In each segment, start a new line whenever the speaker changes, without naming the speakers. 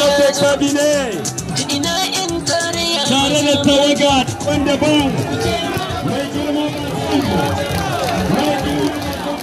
da cabinet tare da tawaga wanda ba mai girma mai girma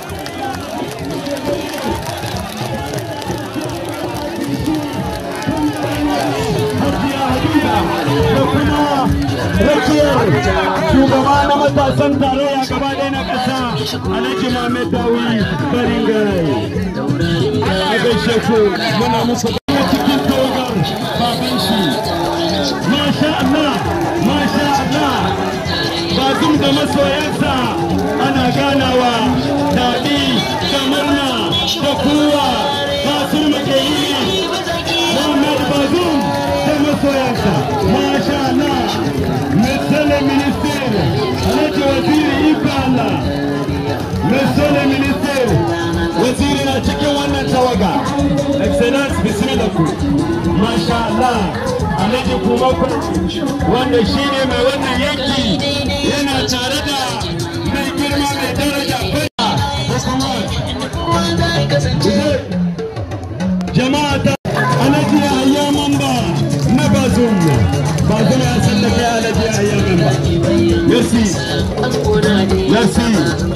da kuma rakiyar shugaba na matasan tarayya gaba ɗaya na ƙasa alhaji Mohammed Dawi Baringai. A gaishe ku muna muku kuma cikin tawagar baban shi. Masha Allah, Masha Allah, bazum da masoyansa ana ganawa daɗi da murna da kuwa Basir Makeyi, Muhammad Bazum da masoyansa. Masha Allah, Monsieur le ministère, Alhaji Waziri Ika Allah, Monsieur le ministère, Waziri na cikin wannan tawaga. Excellence bismillah ku. Masha Allah, Alhaji kuma wanda shi ne mai wannan yanki yana tare da mai girma mai daraja fada jama'a ta Alhaji Yahaya Mamba na Bazum. Bazum ya sallaka ya Alhaji Yahaya Mamba. Merci. Merci.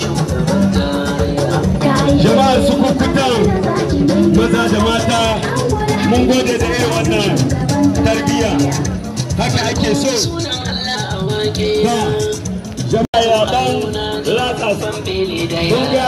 Jama'a su kukutan maza da mata mun gode da irin wannan tarbiyya haka ake so ba jama'a ya dan latsa kun ga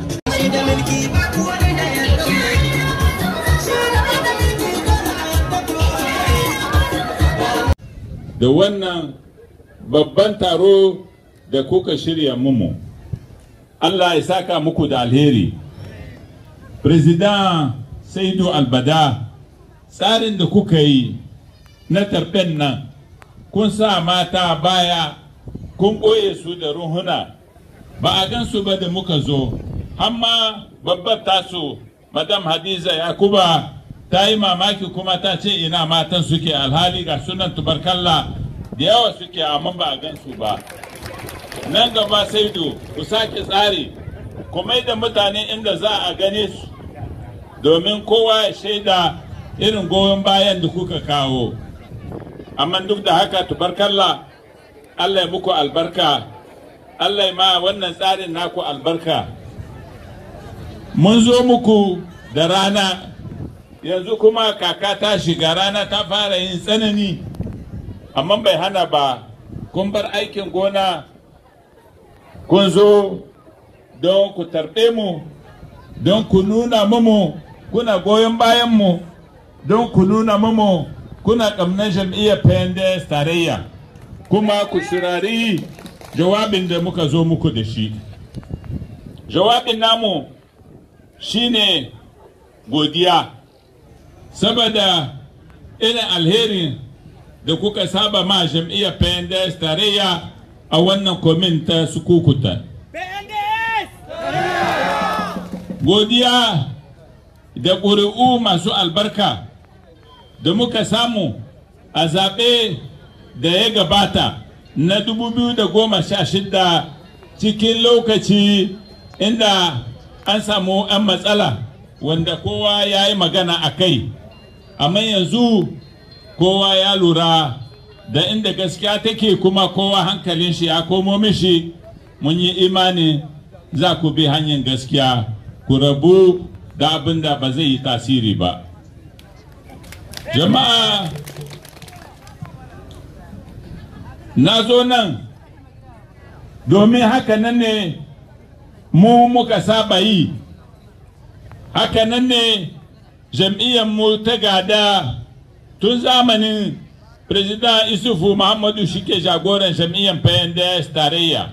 da wannan babban taro da kuka shirya mumu Allah ya saka muku da alheri President Saidu Albada tsarin da kuka yi na tarben nan kun sa mata baya kun ɓoye su da ruhuna ba a gan su ba da muka zo hamma babbar tasu madam hadiza yakuba ta yi mamaki kuma ta ce ina matan suke alhali ga sunan tubarkalla da yawa suke amma ba a gan su ba nan gaba saidu ku sake tsari ku mai da mutane inda za a gane su domin kowa ya shaida irin goyon bayan da kuka kawo amma duk da haka tubarkalla allah ya muku albarka allah ya ma wannan tsarin naku albarka mun zo muku da rana yanzu kuma kaka ta shiga rana ta fara yin tsanani amma bai hana ba kun bar aikin gona kun zo don ku tarbe mu don ku nuna mamu kuna goyon bayanmu don ku nuna mamu kuna ƙamnar jam'iyyar pendes tarayya kuma ku shirari jawabin da muka zo muku da shi jawabin namu shine godiya saboda irin alherin da kuka saba ma jam'iyyar pendes tarayya a wannan komin ta sukukuta godiya da ƙuri'u masu albarka da muka samu a zaɓe da ya gabata na 2016 cikin lokaci inda an samu 'yan matsala wanda kowa ya yi magana a kai amma yanzu kowa ya lura da inda gaskiya take kuma kowa hankalin shi ya komo mishi mun yi imani za ku bi hanyar gaskiya ku rabu da abin da ba zai yi tasiri ba jama'a na zo nan domin haka nan ne mu muka saba yi haka nan ne mu ta gada tun zamanin President Isufu Muhammadu shike jagoran jam'iyyar PNDS tarayya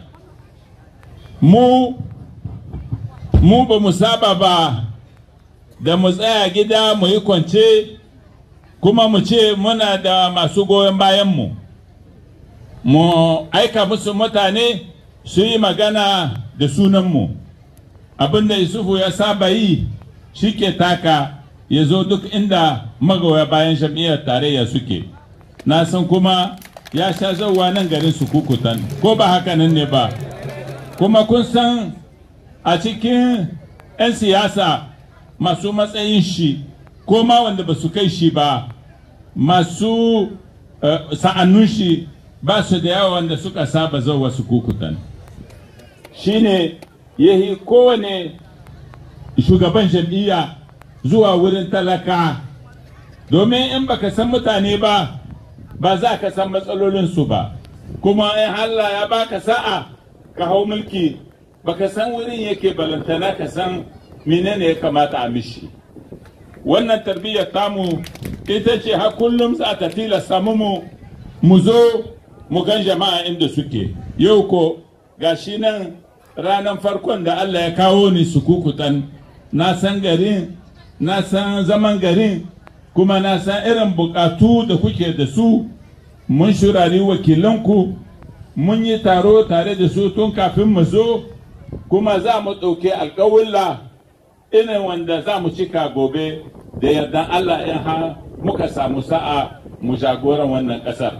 mu mu ba mu saba ba da mu tsaya gida mu yi kwance kuma mu ce muna da masu goyon bayanmu mu aika musu mutane su yi magana da sunanmu abinda Isufu ya saba yi shi ke taka ya zo duk inda magoya bayan jam'iyyar tarayya suke na san kuma ya sha zauwa nan garin su kukutan ko ba haka nan ne ba kuma kun san a cikin 'yan siyasa masu matsayin shi ko ma wanda ba su kai shi ba masu sa'annun shi ba su da yawa wanda suka saba zau wasu kukutan shine yahi kowane shugaban jam'iyya zuwa wurin talaka domin in baka san mutane ba ba za ka san matsalolinsu ba kuma in Allah ya baka sa'a ka hau mulki baka san wurin yake balantana ka san menene ya kamata a mishi wannan tarbiyyar tamu ita ce har kullum za ta tilasta mu mu zo mu gan jama'a inda suke yau ko gashi nan ranar farkon da Allah ya kawo ni su kukutan na san garin na san zaman garin kuma na san irin bukatu da kuke da su mun shurari wakilanku mun yi taro tare da su tun kafin mu zo kuma za mu ɗauki alƙawulla irin wanda za mu cika gobe da yardan Allah in ha muka samu sa'a mu jagoran wannan ƙasar.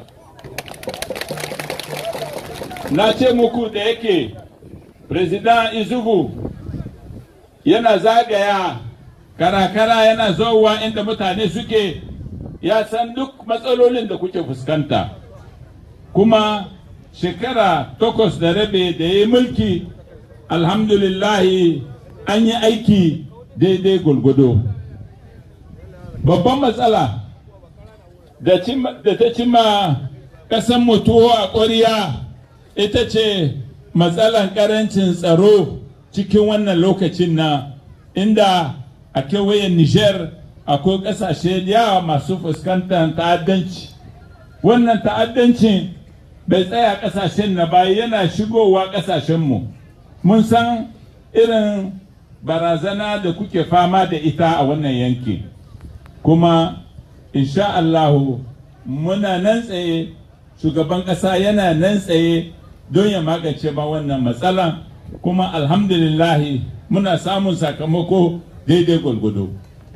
Na ce muku da yake President Izugu yana zagaya karakara yana zowa inda mutane suke ya san duk matsalolin da kuke fuskanta. Kuma shekara takwas da rabe da ya yi mulki alhamdulillahi an yi aiki daidai gulgudo. babban matsala da ta cima ƙasan mutuwa a ƙwariya ita ce matsalan ƙarancin tsaro cikin wannan lokacin na inda a kewayen niger akwai ƙasashe yawa masu fuskantar ta'addanci wannan ta'addancin bai tsaya ƙasashen na baya yana shigowa ƙasashenmu mun san irin barazana da kuke fama da ita a wannan yanki kuma insha Allahu muna nan tsaye shugaban ƙasa yana nan tsaye don ya magance ma wannan matsala kuma alhamdulillahi muna samun sakamako daidai gwalgwado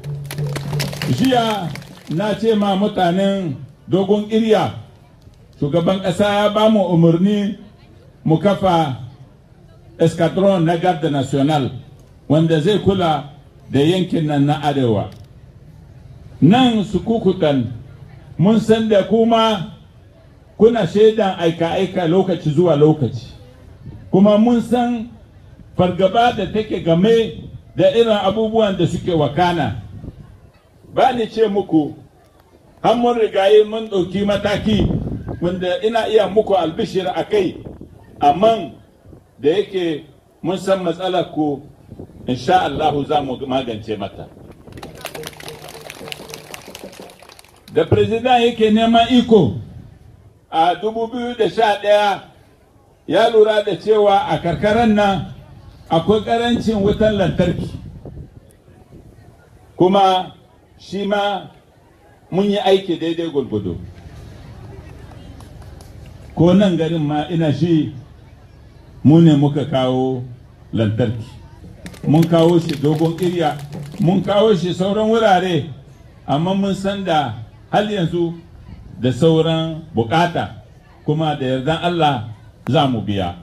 jiya na ce ma mutanen dogon irya shugaban ƙasa ya ba mu umarni mu kafa escadron na garda national wanda zai kula da yankin nan na arewa nan su kukutan mun san da kuma kuna shaidan aika-aika lokaci zuwa lokaci kuma mun san fargaba da take game da irin abubuwan da suke wakana ba ni ce muku har mun rigaye mun ɗauki mataki wanda ina iya muku albishir a kai amma da yake mun san matsalar ku insha Allahu za mu magance mata da president yake neman iko a 2011 ya lura da cewa a karkaran nan akwai karancin wutan lantarki kuma shi ma mun yi aiki daidai gwargwado ko nan garin ma ina shi mu ne muka kawo lantarki mun kawo shi dogon irya mun kawo shi sauran wurare amma mun san da hal yanzu da sauran bukata kuma da yardan Allah za mu biya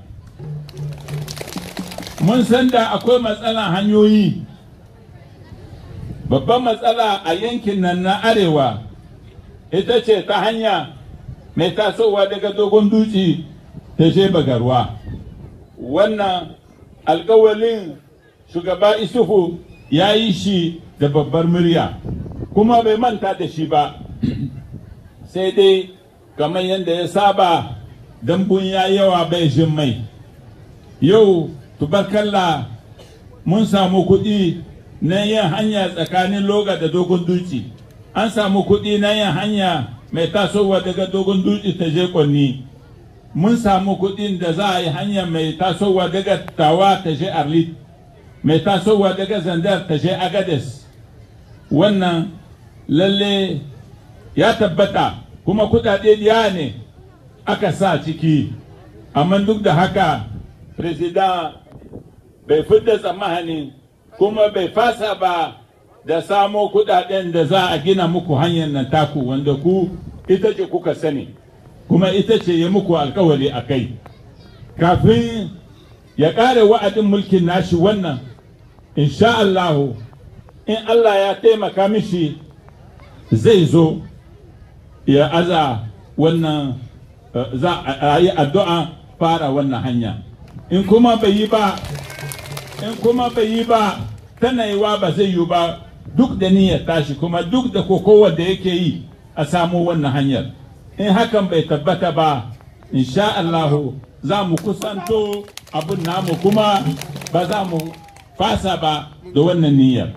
mun san da akwai matsalan hanyoyi babban matsala a yankin nan na arewa ita ce ta hanya mai tasowa daga dogon dutse ta je bagarwa wannan alkawalin shugaba isufu ya yi shi da babbar murya kuma bai manta da shi ba sai dai kamar yadda ya saba dambun ya yawa bai jin mai yau tubarkalla mun samu kuɗi na yin hanya tsakanin loga da dogon dutse an samu kuɗi na yin hanya mai tasowa daga dogon dutse ta je kwanni mun samu kuɗin da za a yi hanya mai tasowa daga tawa ta je arlit mai tasowa daga zandar ta je agades wannan lalle ya tabbata kuma kuɗaɗe ya ne aka sa ciki amma duk da haka president bai fidda tsammani kuma bai fasa ba da samo kuɗaɗen da za a gina muku hanyar nan taku wanda ku ita ce kuka sani kuma ita ce ya muku alkawari a kai kafin ya ƙare wa'adin mulkin nashi wannan insha Allahu in Allah ya taimaka mishi zai zo ya aza wannan eh, za a yi addu'a fara wannan hanya in kuma bai yi ba in kuma bai yi ba tana yiwa ba zai yi ba duk da niyyar tashi kuma duk da kokowar da yake yi a samu wannan hanyar in hakan bai tabbata ba insha Allahu za mu kusanto abun namu kuma ba za mu fasa ba da wannan niyyar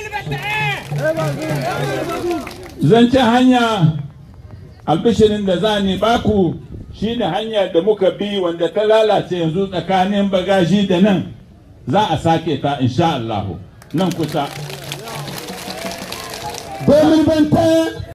zancen hanya albishirin da za ni baku shi ne hanyar da muka bi wanda ta lalace yanzu tsakanin bagaji da nan za a sake ta insha Allahu nan kusa
2021